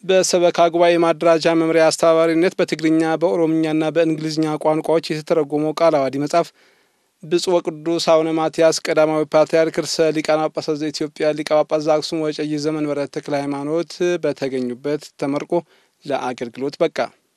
በሰበካ ጉባኤ ማደራጃ መምሪያ አስተባባሪነት በትግርኛ በኦሮምኛና በእንግሊዝኛ ቋንቋዎች የተተረጎመው ቃለ ዓዋዲ መጽሐፍ ብፁዕ ወቅዱስ አቡነ ማትያስ ቀዳማዊ ፓትርያርክ ርእሰ ሊቃነ ጳጳሳት ዘኢትዮጵያ ሊቀ ጳጳስ ዘአክሱም ወዕጨጌ ዘመንበረ ተክለ ሃይማኖት በተገኙበት ተመርቆ ለአገልግሎት በቃ።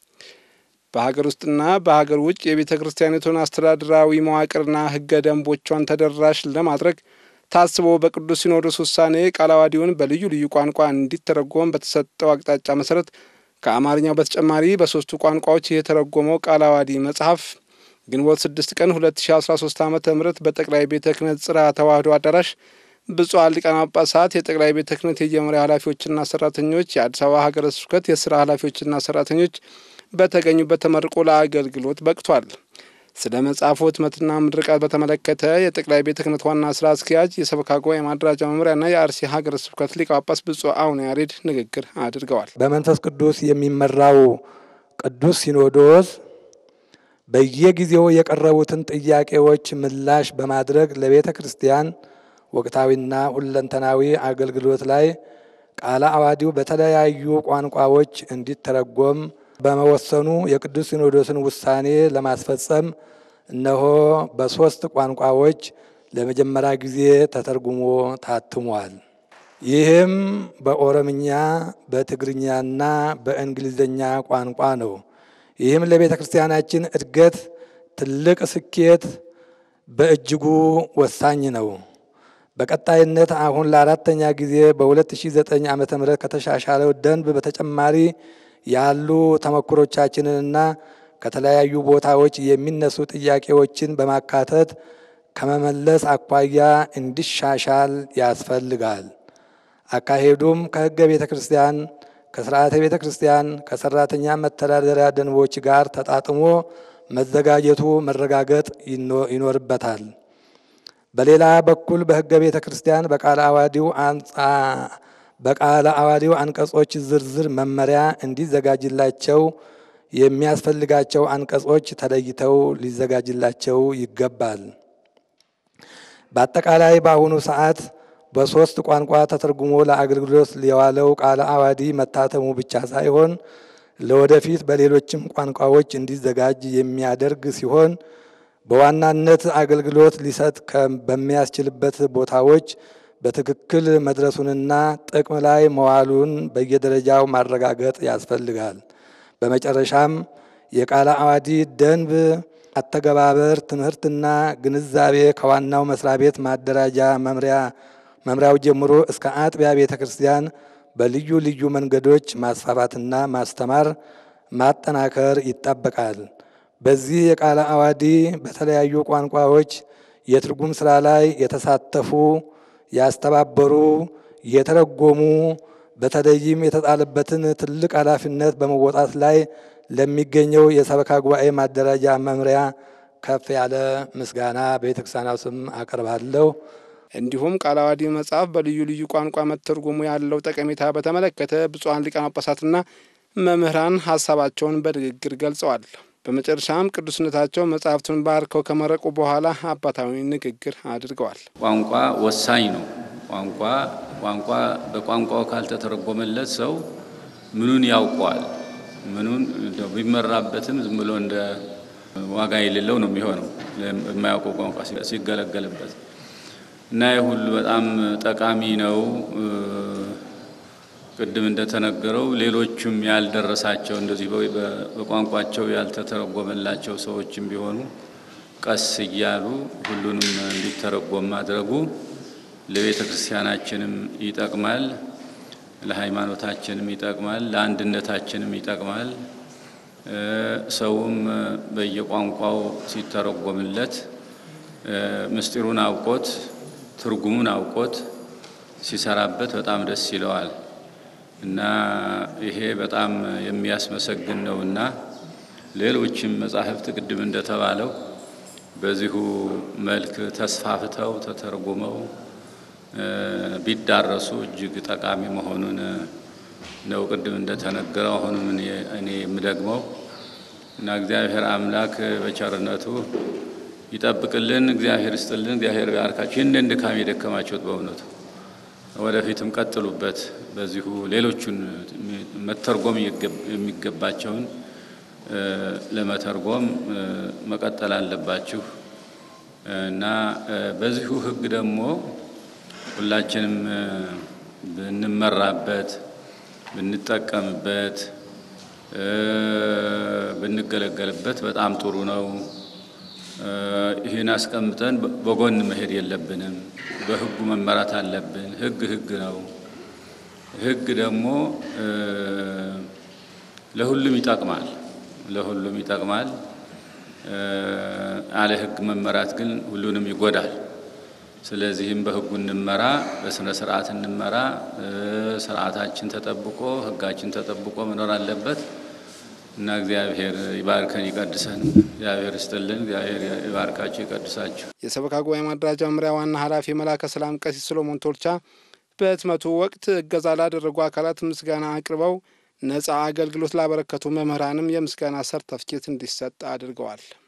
በሀገር ውስጥና በሀገር ውጭ የቤተ ክርስቲያኒቱን አስተዳደራዊ መዋቅርና ሕገ ደንቦቿን ተደራሽ ለማድረግ ታስቦ በቅዱስ ሲኖዶስ ውሳኔ ቃለ ዓዋዲውን በልዩ ልዩ ቋንቋ እንዲተረጎም በተሰጠው አቅጣጫ መሰረት ከአማርኛው በተጨማሪ በሶስቱ ቋንቋዎች የተረጎመው ቃለ ዓዋዲ መጽሐፍ ግንቦት 6 ቀን 2013 ዓ ም በጠቅላይ ቤተ ክህነት ጽርሐ ተዋሕዶ አዳራሽ ብፁዓን ሊቃነ ጳጳሳት፣ የጠቅላይ ቤተ ክህነት የመምሪያ ኃላፊዎችና ሰራተኞች፣ የአዲስ አበባ ሀገረ ስብከት የስራ ኃላፊዎችና ሰራተኞች በተገኙበት ተመርቆ ለአገልግሎት በቅቷል። ስለ መጽሐፉ ህትመትና ምርቃት በተመለከተ የጠቅላይ ቤተ ክህነት ዋና ስራ አስኪያጅ የሰበካ ጉባኤ ማደራጃ መምሪያና የአርሲ ሀገረ ስብከት ሊቀ ጳጳስ ብፁዕ አቡነ ያሬድ ንግግር አድርገዋል። በመንፈስ ቅዱስ የሚመራው ቅዱስ ሲኖዶስ በየጊዜው የቀረቡትን ጥያቄዎች ምላሽ በማድረግ ለቤተ ክርስቲያን ወቅታዊና ሁለንተናዊ አገልግሎት ላይ ቃለ ዓዋዲው በተለያዩ ቋንቋዎች እንዲተረጎም በመወሰኑ የቅዱስ ሲኖዶስን ውሳኔ ለማስፈጸም እነሆ በሦስት ቋንቋዎች ለመጀመሪያ ጊዜ ተተርጉሞ ታትሟል። ይህም በኦሮምኛ፣ በትግርኛና በእንግሊዝኛ ቋንቋ ነው። ይህም ለቤተ ክርስቲያናችን እድገት ትልቅ ስኬት በእጅጉ ወሳኝ ነው። በቀጣይነት አሁን ለአራተኛ ጊዜ በ2009 ዓ ም ከተሻሻለው ደንብ በተጨማሪ ያሉ ተሞክሮቻችንንና ከተለያዩ ቦታዎች የሚነሱ ጥያቄዎችን በማካተት ከመመለስ አኳያ እንዲሻሻል ያስፈልጋል። አካሄዱም ከሕገ ቤተ ክርስቲያን፣ ከስርዓተ ቤተ ክርስቲያን፣ ከሰራተኛ መተዳደሪያ ደንቦች ጋር ተጣጥሞ መዘጋጀቱ መረጋገጥ ይኖርበታል። በሌላ በኩል በሕገ ቤተ ክርስቲያን በቃለ ዓዋዲው በቃለ ዓዋዲው አንቀጾች ዝርዝር መመሪያ እንዲዘጋጅላቸው የሚያስፈልጋቸው አንቀጾች ተለይተው ሊዘጋጅላቸው ይገባል። በአጠቃላይ በአሁኑ ሰዓት በሶስት ቋንቋ ተተርጉሞ ለአገልግሎት የዋለው ቃለ ዓዋዲ መታተሙ ብቻ ሳይሆን ለወደፊት በሌሎችም ቋንቋዎች እንዲዘጋጅ የሚያደርግ ሲሆን በዋናነት አገልግሎት ሊሰጥ በሚያስችልበት ቦታዎች በትክክል መድረሱንና ጥቅም ላይ መዋሉን በየደረጃው ማረጋገጥ ያስፈልጋል። በመጨረሻም የቃለ ዓዋዲ ደንብ አተገባበር ትምህርትና ግንዛቤ ከዋናው መስሪያ ቤት ማደራጃ መምሪያ መምሪያው ጀምሮ እስከ አጥቢያ ቤተ ክርስቲያን በልዩ ልዩ መንገዶች ማስፋፋትና ማስተማር ማጠናከር ይጠበቃል። በዚህ የቃለ ዓዋዲ በተለያዩ ቋንቋዎች የትርጉም ስራ ላይ የተሳተፉ ያስተባበሩ፣ የተረጎሙ በተለይም የተጣለበትን ትልቅ ኃላፊነት በመወጣት ላይ ለሚገኘው የሰበካ ጉባኤ ማደራጃ መምሪያ ከፍ ያለ ምስጋና በቤተ ክርስቲያኗ ስም አቀርባለሁ። እንዲሁም ቃለ ዓዋዲ መጽሐፍ በልዩ ልዩ ቋንቋ መተርጎሙ ያለው ጠቀሜታ በተመለከተ ብፁዓን ሊቃነ ጳጳሳትና መምህራን ሀሳባቸውን በንግግር ገልጸዋል። በመጨረሻም ቅዱስነታቸው መጽሐፍቱን ባርከው ከመረቁ በኋላ አባታዊ ንግግር አድርገዋል። ቋንቋ ወሳኝ ነው። ቋንቋ ቋንቋ በቋንቋው ካልተተረጎመለት ሰው ምኑን ያውቀዋል? ምኑን ቢመራበትም ዝም ብሎ እንደ ዋጋ የሌለው ነው የሚሆነው የማያውቀው ቋንቋ ሲገለገልበት እና ይህ ሁሉ በጣም ጠቃሚ ነው። ቅድም እንደተነገረው ሌሎቹም ያልደረሳቸው እንደዚህ በቋንቋቸው ያልተተረጎመላቸው ሰዎችም ቢሆኑ ቀስ እያሉ ሁሉንም እንዲተረጎም ማድረጉ ለቤተ ክርስቲያናችንም ይጠቅማል፣ ለሃይማኖታችንም ይጠቅማል፣ ለአንድነታችንም ይጠቅማል። ሰውም በየቋንቋው ሲተረጎምለት ምስጢሩን አውቆት ትርጉሙን አውቆት ሲሰራበት በጣም ደስ ይለዋል እና ይሄ በጣም የሚያስመሰግን ነውና ሌሎችም መጻሕፍት ቅድም እንደተባለው በዚሁ መልክ ተስፋፍተው ተተርጉመው ቢዳረሱ እጅግ ጠቃሚ መሆኑን ነው ቅድም እንደተነገረው አሁንም እኔ የምደግመው እና እግዚአብሔር አምላክ በቸርነቱ ይጠብቅልን። እግዚአብሔር ይስጥልን። እግዚአብሔር ባርካችሁ። ይህንን ድካም የደከማችሁት በእውነቱ ወደፊትም ቀጥሉበት። በዚሁ ሌሎቹን መተርጎም የሚገባቸውን ለመተርጎም መቀጠል አለባችሁ እና በዚሁ ሕግ ደግሞ ሁላችንም ብንመራበት ብንጠቀምበት ብንገለገልበት በጣም ጥሩ ነው። ይህን አስቀምጠን በጎን መሄድ የለብንም። በሕጉ መመራት አለብን። ሕግ ሕግ ነው። ሕግ ደግሞ ለሁሉም ይጠቅማል ለሁሉም ይጠቅማል። አለ ሕግ መመራት ግን ሁሉንም ይጎዳል። ስለዚህም በሕጉ እንመራ፣ በስነ ስርዓት እንመራ። ስርዓታችን ተጠብቆ ሕጋችን ተጠብቆ መኖር አለበት እና እግዚአብሔር ይባርከን ይቀድሰን። እግዚአብሔር ይስጥልን። እግዚአብሔር ይባርካችሁ ይቀድሳችሁ። የሰበካ ጉባኤ ማደራጃ መምሪያ ዋና ኃላፊ መላከ ሰላም ቀሲስ ሰሎሞን ቶልቻ በህትመቱ ወቅት እገዛ ላደረጉ አካላት ምስጋና አቅርበው ነጻ አገልግሎት ላበረከቱ መምህራንም የምስጋና ሰርተፍኬት እንዲሰጥ አድርገዋል።